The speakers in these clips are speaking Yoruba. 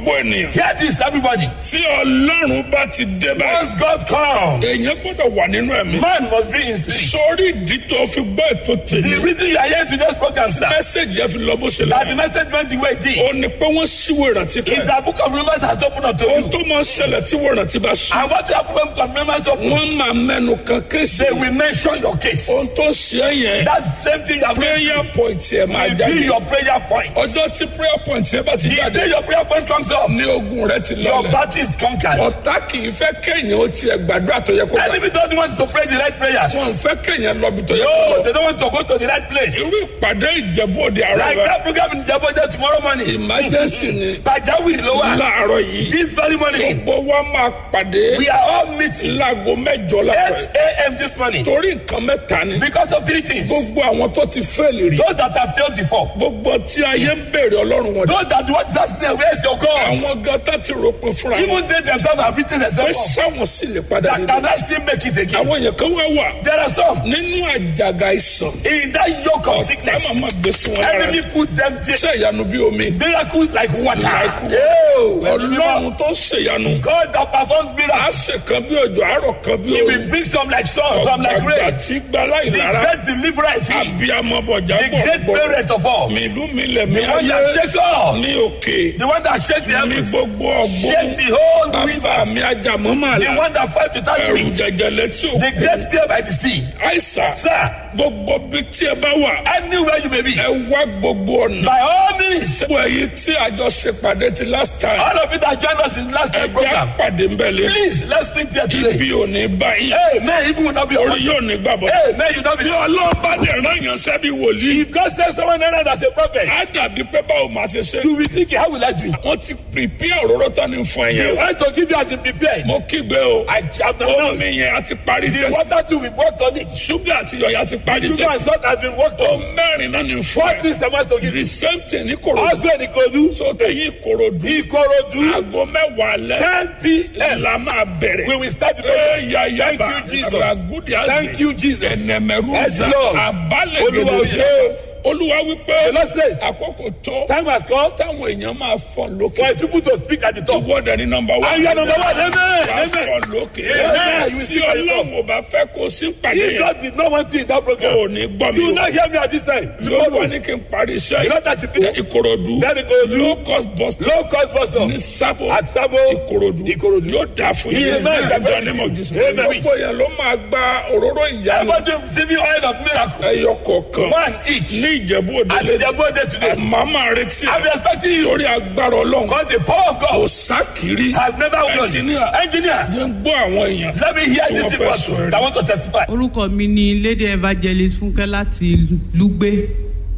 gbogbo ènìyàn. Hear this, everybody. tí ọlọ́run bá ti dé báyìí. Once God comes, èèyàn gbọ́dọ̀ wà nínú ẹ̀mí. man must be in spirit. sórí ìdí tó fi gbọ́ ètò The tèmi. reason you are here to this program, sir, mẹ́sẹ̀gì ẹ fi lọ bó ṣe that the lọ. message went the way it did, ó ní pé wọ́n síwò ìrántí is kan. that book of remembrance has opened up to ohun you. tó máa ń ṣẹlẹ̀ tí wọ́n ìrántí bá sùn. And what you have book of remembrance open, wọ́n máa mẹ́nu kan kéésì. they will mention your case. ohun tó ṣe é yẹn. That same thing you have prayer point yẹn máa will be jáde. your prayer point. ọjọ́ tí prayer point yẹn bá ti The jáde. day your prayer point comes up, ní ogun rẹ ti your lọlẹ̀. battle is conquered. ọ̀tá kì í fẹ́ kéèyàn ó tiẹ̀ gbàdúrà tó yẹ kó gbà. Enemy don't want to pray the right prayers. wọn fẹ́ kéèyàn lọ bí tó yẹ kó No, lọ. they don't want to go to the right place. irú ìpàdé ìjẹ̀bú òde àárọ̀ Like rẹ. that program in Jaboja tomorrow morning. emergency ni. Pajawiri ló wà. láàárọ̀ yìí. This very morning, gbogbo wa máa pàdé. we are all meeting láago mẹ́jọ 8 láàárọ̀. a.m. this morning torí nǹkan mẹ́ta ni. because of three things. gbogbo àwọn tó ti fẹ́ẹ̀lì rí. Those that have failed before, gbogbo tí ayé ń béèrè ọlọ́run wọn. those that want to ask them, where's your God? àwọn gata ti ròpin fúnra wọn. Even they themselves have written pé themselves off. sáwọn sì lè padà That nínú. can I still make it again? àwọn èèyàn kan wá wà. There are some nínú àjàgà ìsàn. in that yoke of ọ̀tá sickness. màmá gbèsè wọn lára. Enemy put them there. iṣẹ́ ìyanu bí omi. Miracles like water. Like water. Oh, ọlọ́run tó ṣèyanu. God that performs a miracles. ṣe kan bí òjò àárọ̀ kan bí He òru. will bring some like sun, some like ọ̀gbàgbà rain. tí gbala The ìlara. great deliverer is he. abiyamọ bọ̀jà The great bọ̀ parent of all. mi ìlú mi lẹ̀ mi The one that ayé shakes all. ní òkè. The one that shakes the ní heavens. gbogbo Shakes ọgbọ́n. the whole bàbá rivers. mi ajamọ́ máa The la. one that fights without ẹrù wings. jẹjẹ létí The òkè. great fear by the sea. àìsà Sir, gbogbo bí tí ẹ bá wà. anywhere you may be, ẹ wá gbogbo ọ̀nà. by all means, gbogbo èyí tí àjọ ṣe pàdé ti last time. all of you that joined us in the last time ẹgbẹ́ program, àpàdé ń bẹ̀ lé. please, let's meet there today. ibi ò ní báyìí. Amen. Even will not be orí on yóò ní gbàbọ̀. Amen. You not be tí ọlọ́run bá dẹ̀ rán yàn sẹ́bi wòlíì. If God sends someone else as a prophet, á dàbí pé báwo máa ṣe ṣe. you will think, how will I do it? wọ́n ti prepare òróró tán ní fún You ẹ̀yẹ. want to give you as a prepared. mo kígbe o. I have omi announced. yẹn a ti parí The sẹ́sì. water too, we've worked on it. ṣúgà àti yọ̀yà ti parí Sugar and sẹ́sì. salt has been worked o on. mẹ́rin náà ní fún What ẹ. is the master to give the you? same thing ní korodu. Also in Ikodu, so tẹ̀yìn korodu. Ikorodu, aago mẹ́wàá lẹ̀. 10 p.m. la máa bẹ̀rẹ̀. We will start the Ee, ya, ya, Thank ba. you, Jesus. Ragudi azi. Thank you, Jesus. ẹnẹmẹrú Yes, za. Lord. abalẹ̀ Olúwa gèdè ò sí. ṣe. olúwa The wípé Lord says, àkókò tó time has come táwọn èèyàn máa fọ̀ for lókè. his people to speak at the top. ìwọ́dẹ ní nọmba wá. And you are number one. Amen. wàá Amen. fọ̀ lókè. Amen. You will tí speak at the top. ọlọ́run ò bá fẹ́ kó sí pàdé If yẹn. God did not want you in that kò program, ní gbọ́ mi you will o. not hear me at this time. tí ó wà Tomorrow, ní kí n parí iṣẹ́ you know yìí. that you finish. ìkòròdú. Then Ikorodu, low cost bus stop. low cost bus stop. ní sábò. At Sabo, ìkòròdú. Ikorodu. yóò dáa fún yín. Amen. Ìgbà ní mọ̀ jésù. Amen. gbogbo yẹn ló máa gba òróró ìyanu. Everybody receiving oil of miracle. ẹyọ kọ̀ọ̀kan. One each. ní ìjẹ̀bú òde At lé. the birthday today. màá máa retí I'm ẹ. expecting you. lórí agbára ọlọ́run. Because the power of kò God sákìrí. has never won. Engineer. Engineer, yẹn ń gbọ́ àwọn èèyàn. let me hear Tí this wọ́n people fẹ́ sọ ẹ̀rí. that want to testify. orúkọ mi ni lady evangelist fúnkẹ́ láti lùgbé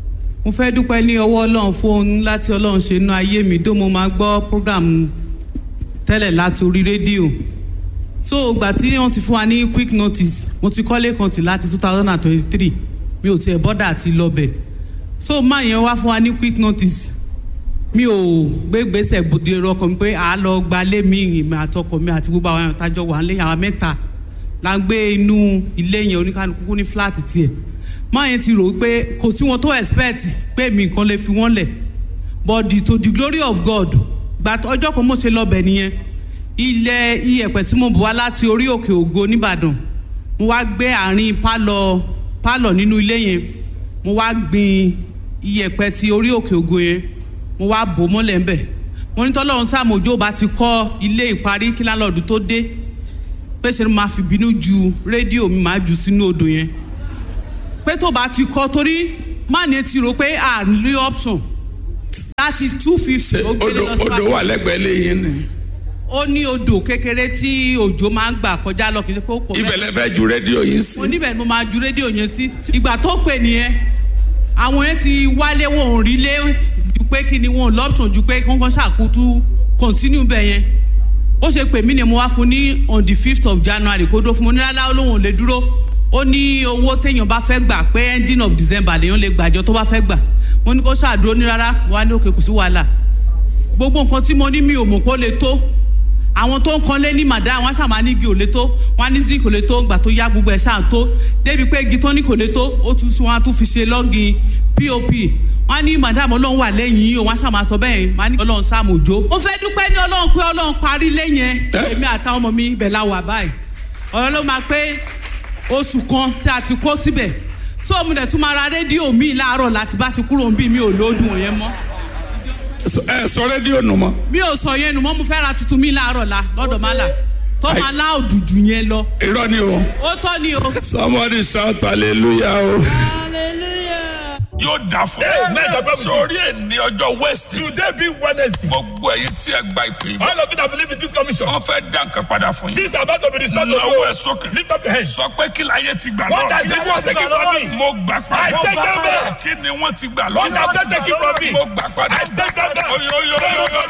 mo fẹ́ dúpẹ́ ní ọwọ́ ọlọ́run fún ohun láti ọlọ́run ṣe inú ayé mi tó mo máa gbọ́ program tẹ́lẹ̀ láti orí rédíò so ìgbà tí wọ́n ti fún wa ní quick notice mo ti kọ́lé kan tì láti two thousand and twenty-three mi ò tiẹ̀ bọ́dà àti lọ́bẹ̀ so máa yẹn wá fún wa ní quick notice mi ò gbé gbèsè gbòde ọkọ mi pé à á lọ gbalé mi ìmọ̀ àtọkọ mi àti gbogbo àwọn àtàjọ wà lẹ́yìn àwọn mẹ́ta la ń gbé inú ilé yẹn oníkanukú ní fúláàtì tiẹ̀ máa yẹn ti rò ó pé kò sí wọn tó expect pé mi nǹkan lè fi wọ́n lẹ̀ but the, to the glory of God gba ọjọ́ kan mo ṣe lọ́bẹ̀ nìyẹn ilẹ̀ iyẹ̀pẹ̀ tí mo bù wá láti orí òkè ògo nìbàdàn mo wá gbé àárín pálọ̀ pálọ̀ nínú ilé yẹn mo wá gbin iyẹ̀pẹ̀ ti orí òkè ògo yẹn mo wá bò ó mọ́lẹ̀ ńbẹ̀ mo ní tọ́lọ́run sàmójó bá ti kọ́ ilé ìparí kí lálọ́ọ̀dù tó dé pé ṣe ni máa fi bínú ju rédíò mi máa jù sínú odò yẹn pé tó bá ti kọ́ torí má ní ti rò pé à ń lé option láti two fifty ó gbé odò lọ sí odò wà lẹ́gbẹ̀ẹ́ lẹ́yìn ni. ó ní odò kékeré tí òjò máa ń gbà kọjá lọ kì í ṣe pé ó pọ̀ ibẹ̀ lẹ fẹ́ ju rédíò yìí sí. mo níbẹ̀ ni mo máa ju rédíò yẹn sí ìgbà tó pè nìyẹn àwọn yẹn ti wálé wọn ò rí lé ju pé kí ni wọn ò lọ́pṣọ̀n ju pé kọ́ńkọ́ ṣàkótú continue bẹ̀ yẹn ó ṣe pè mí ni mo wá fún ní on the fifth of january kó dó fún mo ní lálá olóhùn ò lè dúró ó ní owó téèyàn bá fẹ́ gbà pé ending of december lèèyàn lè gbàjọ tó bá fẹ́ gbà mo ní kó ṣàdúró ní rárá wà ní òkè kò sí wàhálà gbogbo nǹkan tí mo ní mi ò mọ̀ kó lè tó àwọn tó ń kan lé ní màdá wọn ṣàmà ní igi ò lè tó wọn ní zinc kò lè tó gbà tó yá gbogbo ẹ̀ ṣáà tó débi pé igi tó ní kò lè tó ó tún sún wọn á tún fi ṣe lọ́gìn pop wọ́n ní madam ọlọ́run wà lẹ́yìn yìí o wọ́n á sàmà sọ bẹ́ẹ̀ wọ́n á ní ọlọ́run sáàmù òjò. mo fẹ́ dúpẹ́ ní ọlọ́run pé ọlọ́run parí lẹ́yìn Ẹ́. èmi àtàwọn ọmọ mi ibẹ̀ la wà báyìí ọ̀rọ̀ ló máa pé oṣù kan tí a ti kó síbẹ̀ tó mo dẹ̀ tún máa ra rédíò míì láàárọ̀ láti bá ti kúrò ń bí mi ò lóòdùn yẹn mọ́ So- ẹ sọ rédíò nù mọ́ mi ò sọ yẹn nù mọ́ mo fẹ́ ra tuntun mi láàárọ̀ la lọ́dọ̀ má là tó máa lá òdùdù yẹn lọ irọ́ ni o ó tọ́ ni o. somebody shout hallelujah o. yóò dà fún Hey, man, God bless you. sórí ẹ̀ ní ọjọ́ west Today being Wednesday. gbogbo ẹ̀yin tí ẹ gba ìpè yìí All of you that believe in this commission. wọ́n fẹ́ dá nǹkan padà fún yín Things are about to be restored to náwó ẹ̀ you. sókè Lift up your hands. sọ pé kí láyé ti gbà What has lọ́rọ̀ the world taken from me? mo gbà I padà take them back. kí ni wọ́n ti gbà What have they lọ́rọ̀ taken from me? mo gbà padà I take them back. Oyo, oyo, oyo, oyo.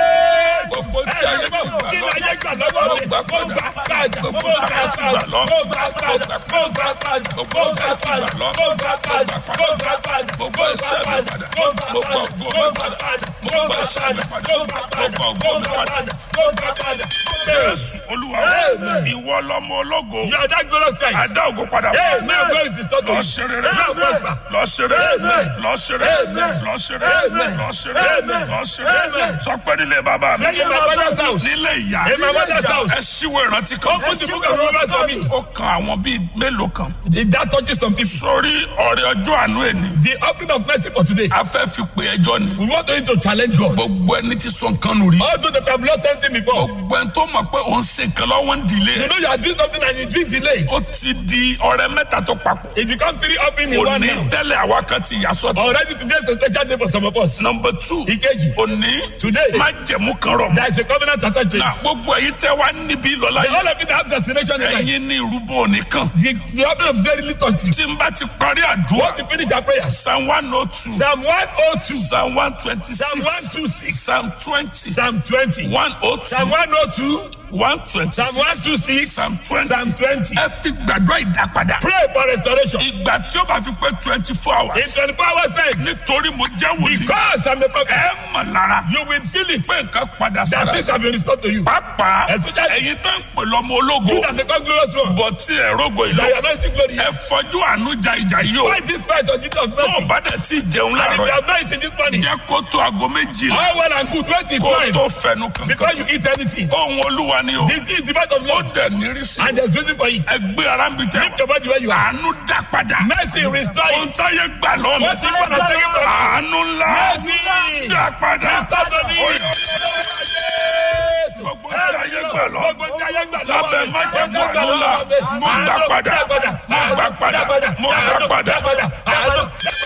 gbogbo tí ayé ti gbà Kí ni lọ́rọ̀ ayé gbà lọ́wọ́ mo mi? gbà Mo padà gbà padà. Mo gbogbo gbà tí ayé ti gbà padà. lọ́rọ̀ Mo gbà padà. Mo gbà padà. gbogbo Mo tí gbà ayé ti gbà padà. lọ́rọ̀ Mo gbà padà. Mo gbà padà. gbogbo ẹ̀ṣẹ̀ mi padà Mo gbà mo gbà padà. ògo Mo mi gbà padà padà. mo Mo gbà gbà ẹ̀ṣẹ̀ mi padà. padà Mo gbà mo gbà padà. ògo Mo mi gbà padà. padà. Mo gbà padà. Jésù Olúwa Amen. ìwọ lọmọ ológo You are that glorious Christ. adá ògo padà Hey, may your glory is restored to lọ you. ṣe rere May you prosper. lọ ṣe rere Amen. lọ ṣe rere Amen. lọ ṣe rere Amen. lọ ṣe rere Amen. lọ ṣe rere Amen. sọ pé nílé bàbá mi Say in my father's house. nílé ìyá In my mother's house. ẹ ṣíwèé ìrántí kan Open the book of Romans for me. ó kan àwọn bíi mélòó kan That touches some people. sórí ọ̀rẹ́ ọjọ́ àánú ẹni The offering of mercy for today. a fẹ́ fi pè ẹjọ́ ni We want you to challenge God. gbogbo ẹni tí sọ nǹkan nù rí All those that have lost anything before. gbogbo ẹni tó mọ̀ pé òun ṣe nǹkan lọ́wọ́ ń dìlé You know you are doing something and it's being delayed. ó ti di ọ̀rẹ́ mẹ́ta tó papọ̀ It becomes three offering in one òní now. tẹ́lẹ̀ àwa kan ti yà sọ́tọ̀ Already today is a special day for some of us. number two Ìkejì. òní Today. má jẹ̀mú kan rọ̀ mọ́ There is a covenant attached to na it. gbogbo ẹ̀yin tẹ́ wá níbí lọ́la All yìí of it have destination in life. ẹ̀yin ní irúbọ nìkan The, the offering of daily liturgy. tí n bá ti parí àdúrà Once we finish our prayers. psalm one oh two Psalm 102. psalm one twenty Psalm six 126. psalm twenty Psalm 20. one oh Psalm two 102. one twenty Psalm six 126. psalm twenty Psalm 20. ẹ fi gbàdúrà ìdápadà Pray for restoration. ìgbà tí ó bá fi pé twenty four In hours 24 hours time. nítorí mo jẹ́ wòlíì Because I'm a prophet. ẹ mọ̀ lára You will feel it. pé nǹkan padà That sára things have been restored to you. pàápàá Especially- ẹ̀yin tó ń pè lọ́mọ ológo You that become glorious one. bọ̀ tí ẹ̀ rógo ìlú That you are not seeing glory. ẹ fọjú àánú ja ìjà yìí o Fight this fight on Jesus tó o mercy. bá dẹ̀ tí ì jẹun And if you láàárọ̀ have not eaten this morning, jẹ́ kó tó aago méjìlá all well and good. Wait till kó o time. tó fẹnu kankan Before you eat anything. ohun olúwa ni o This is the fight of ó Lord. dẹ̀ nírísí And there's reason for it. ẹ gbé ara ń bi tẹ Lift your body where you are. àánú dá padà Mercy restore ohun it. táyé gbà lọ́mọ What is what has taken from you? àánú ńlá Mercy. dá padà Restore to me. Ó yá. gbogbo tí ayé gbà lọ Gbogbo tí ayé gbà lọ́wọ́ lábẹ́ mi. májẹ̀mú Gbogbo àánú ńlá gbà lọ́wọ́ mi. mo gbà padà Dá padà. mo gbà padà mo gbà Dá padà padà. Àánú.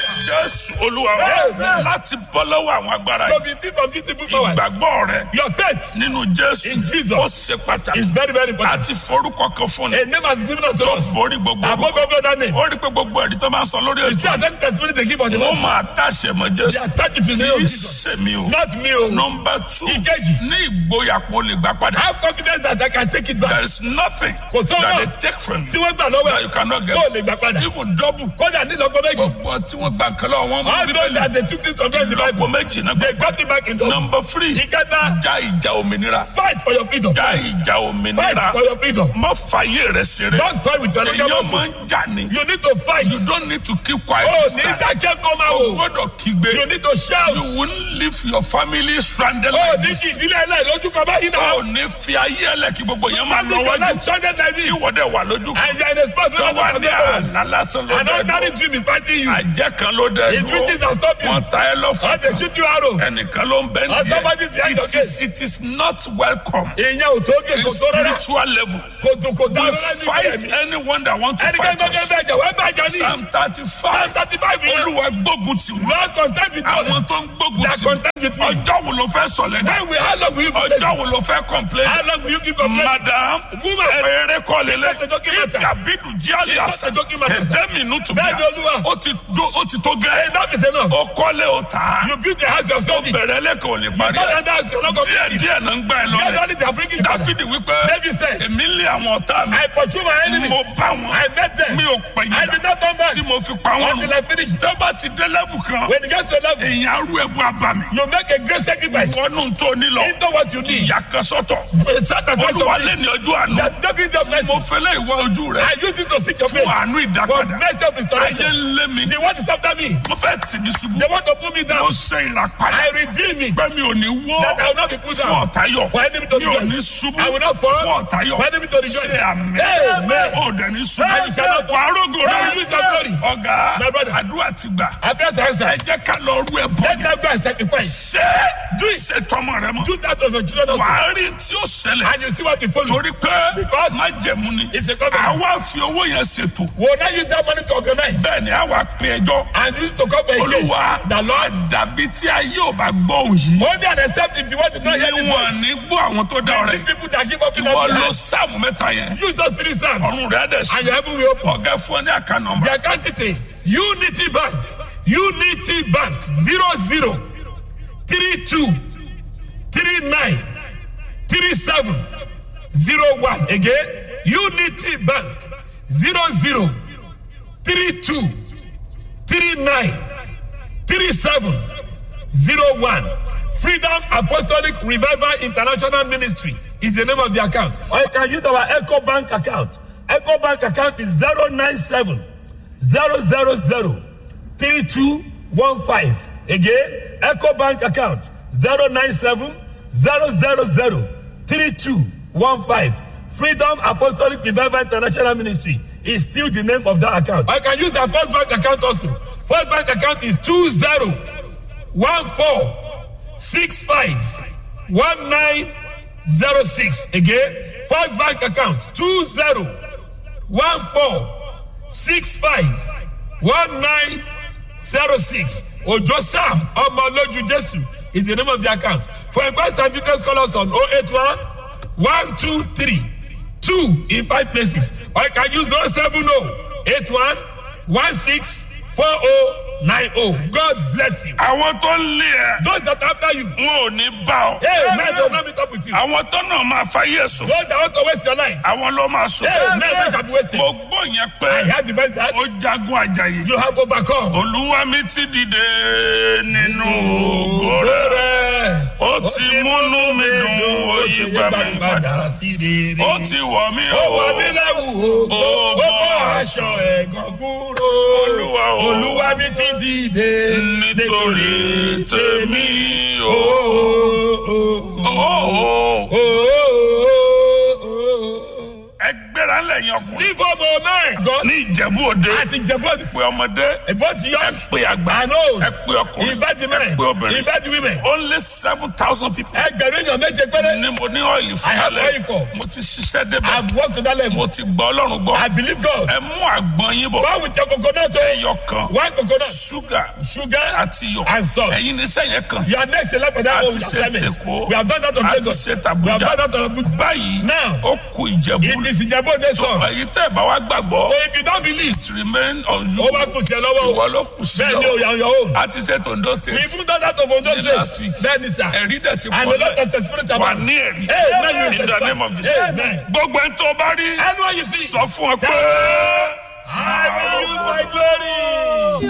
jésù olúwa wa Amen. láti bọ́ lọ́wọ́ àwọn agbára To yìí be free from these evil powers. ìgbàgbọ́ rẹ Your faith nínú jésù In Jesus. ó ṣe pàtàkì is very, very important. àti forúkọ kan fún ni A name has been given unto tó us. borí gbogbo Above orúkọ every other name. ó rí pé gbogbo ẹ̀rí tó máa ń sọ lórí You see, ètò at any testimony they give on the wọ́n Lord. máa tàṣẹ mọ́ They jésù attach it to the name kì of í Jesus. ṣe mi o Not me. oh. nọmba two Ìkejì. ní ìgboyà kó lè gbà padà Have confidence that I can take it there back. is nothing Kò sówó that náà. they take from Tí you wọ́n gbà lọ́wọ́ that you ẹ̀ cannot get tó lè gbà padà. even double Kódà nílọ́gbọ́n méjì. gbogbo tí wọ́n gbà kan lọ́wọ́ wọn mú All those that they took this from them in the lọ́pọ̀ Bible. méjì náà They got it back in double. nọmba three Ìkẹta. já ìjà òmìnira Fight for your freedom. já ìjà Fight òmìnira for your freedom. má fàyè rẹ ṣeré Don't toy with your legal èèyàn muscle. máa ń jà ní You need to fight. you don't need to keep quiet Oh, this ní time dákẹ́ kọ́ máa o wò. gbọ́dọ̀ kígbe You need to shout. you won't leave your family stranded Oh, like ní this kí ìdílé ẹlẹ́ lójú kan báyìí náà. o ní fi ayé ẹlẹ́ kí gbogbo yẹn máa Man, lọ live your wájú life stranded like kí this. wọ́n dẹ̀ wà lójú kan And you are in a spot where tó no wà one ní can go. àná lásán ló An dẹ̀ ordinary dùn dream is fighting you. àjẹ́ kan ló dẹ̀ His riches are stopping you. wọ́n ta ẹ lọ́fọ̀ Or they shoot you arrow. ẹnìkan ló ń bẹ́ Or ní somebody is behind your it is it is not welcome Ìyẹn ò tó gé in kò tó rárá. spiritual level Kò tó kò dá we rárá ní fight ìgbẹ́ mi. anyone that want to Ẹnikẹ́ni fight tó kẹ́ us bẹ́ẹ̀ jẹ́ wẹ́ẹ́ bẹ́ẹ̀ jẹ́ ní. psalm thirty Psalm five thirty five yẹn. olúwa gbógun tì wọ́n Lord contend with us. àwọn tó ń gbógun That tì contend with me. wọ́n ọjọ́ wo ló fẹ́ sọ̀lẹ̀ dá When will how long will you be blessed? ọjọ́ wo ló fẹ́ complain How long will you keep complaining? madam Woman. eré kọ́ lélẹ̀ It's not a joking matter. ìkàbídù jíálì It's not àṣà a joking matter, sir. ẹ̀dẹ́ mi nù tù Bẹ́ẹ̀ ni Olúwa. ó ti do- ó ti tó gẹ́ Enough is enough. ó kọ́lé ó tà á You build the house yourself. it. bẹ̀rẹ̀ lẹ́kọ̀ọ́ ò lè parí God ẹ̀ and that is cannot díẹ̀ complete it. díẹ̀ náà ń gbà ẹ lọ Gradually they are bringing it back. dáfídì wípé David said, èmi lé àwọn ọ̀tá mi I pursue my enemies. mo bá wọn I met them. mi ò I pẹ̀yìn did not turn back. tí mo fi pa wọn Until I finish. tẹ́ bá ti dé lẹ́bù kan When you get to a level, èèyàn arú ẹ̀bù abàmì you make a great sacrifice wọnú tó nílọ into what you need. ìyá kan sọ́tọ̀ Set aside olúwa your lé place. ní ọjọ́ àná That David of mercy. mo fẹ́lẹ́ ìwọ ojú rẹ̀ I use it to seek your fún face. àánú For ìdápadà mercy of ayé restoration. ń lé mi The word is after me. me. mo fẹ́ tì mí ṣubú. They want to put me mo down. ṣe ìlàpadà. I redeem it. pé mi ò ní wó. That I will not be put fún down. ọ̀tá yọ̀. For enemy to mi ò ní rejoice. ṣubú. I will not fall. fún ọ̀tá yọ̀. For enemy to rejoice. ṣe àmì. Amen. ó dẹ̀ ní ṣubú. And you shall not fall. wà á rògò And rẹ̀. you shall glory. ọ̀gá My brother. àdúrà ti gbà. I bless ẹ answer. jẹ́ ká lọ rú ẹ bọ́. Let them go and sacrifice. ṣé ṣe tọmọ rẹ mọ. Do that of your children also. wà á rí tí ó ṣẹlẹ̀. And you see what we follow. torí pé Because má jẹ̀mú ni. it's a covenant. àwa fi owó yẹn ṣètò. We will not use that money to organize. bẹ́ẹ̀ ni àwa pe ẹjọ́. And use it to cover a case. olúwa The Lord. dàbí tí ayé ò bá gbọ́ òun yìí. Only and except if the word is not hear the níwọ̀n voice. ní gbọ́ àwọn tó dá The ọ̀rẹ́. people that give up in ìwọ the ló hand. sáàmù mẹ́ta yẹn. Use those three psalms. ọ̀run rẹ̀ dẹ̀ And sí. your heaven will open. ọ̀gá fún ọ ní àká nọmba. The account detail. Unity Bank. Unity Bank. Zero zero. Three two. Three nine. Three seven. Zero one. Again. Unity Bank. Zero zero. Three two. Three nine. Three seven. Zero one. Freedom Apostolic Revival International Ministry is the name of the account. Or you can use our Echo Bank account. Echo Bank account is 097 000 3215. Again, Echo Bank account 097 000 3215. Freedom Apostolic Revival International Ministry is still the name of that account. I can use the First Bank account also. First Bank account is 20 one four six five one nine zero six again first bank account two zero one four six five one nine zero six ojo sam ọmọlójú jesu is the name of the account for inquest and details call us on oh eight one one two three two in five places or you can use oh seven oh eight one one six four oh nine oh god bless you. àwọn tó ń lé ẹ. those that after you. wọn ò ní bá ọ. Hey, man, don't let me talk with you. àwọn tó náà máa fáyé sùn. Those that want to waste your life. àwọn ló máa sùn. Hey, man, they shall be wasted. mo gbọ́ yẹn I pé had the best that ó jagun àjàyè. you have overcome. olúwa mi ti dìde nínú ògo rẹ̀. ó ti múnú mi dùn ó yí gbà mí padà. sí rere. ó ti wọ̀ mí ó wọ mí o. lẹ́wù ògo. Ó ó bọ́ bọ́ aṣọ ẹ̀gàn kúrò. Olúwa o. Olúwa mi ti dìde. nítorí tèmi o. Oh, oh, Ó, oh, ó. oh, oh, oh. ẹ gbéra lẹ́yìn ọkùnrin. Leave for moment. God. ní ìjẹ̀bú òde. Àti jẹ̀bọ́ ti pé ọmọdé. Both ẹ young pé àgbà. and old. ẹ pé ọkùnrin. Invite the ẹ men. pé obìnrin. Invite the women. only seven thousand people. Ẹgbẹ̀rún èèyàn méje péré. ní mo ní ọ́ìlì fún I have alẹ́. oil for. mo ti ṣiṣẹ́ débẹ̀. I've worked to that level. mo ti gbọ́ ọlọ́run gbọ́. I believe God. ẹ mú àgbọn yín bọ̀. Go with your coconut. oh. ẹyọ kan. One coconut. ṣúgà Sugar àti iyọ̀. and salt. ẹ̀yin ní sẹ́yìn kan. You are next in line for that a one ti with ṣe assignments. tèkó. We have done that on a ti Lagos. ṣe We have tàbújá. done that on Abuja. báyìí Now, ó ku ìjẹ̀bú. It is in your body so store. ẹ̀yin tẹ́ ẹ̀ bá wá gbàgbọ́. So if you don't believe, it remain on you. ó wá kù sí ẹ lọ́wọ́ ìwọ o. ló kù sí Bẹ́ẹ̀ ni o, you are on your own. a ti ṣe tondo state. We even done that of Ondo Ní last State. week. Bẹ́ẹ̀ ni sir. ẹ̀rí dẹ̀ ti And pọ̀ a lot lẹ̀. of testimonies wà about ní ẹ̀rí. Amen. in the name of Jesus. Amen. gbogbo ẹni tó bá rí. Anyone you see, sọ fún ọ pé. I will use my glory.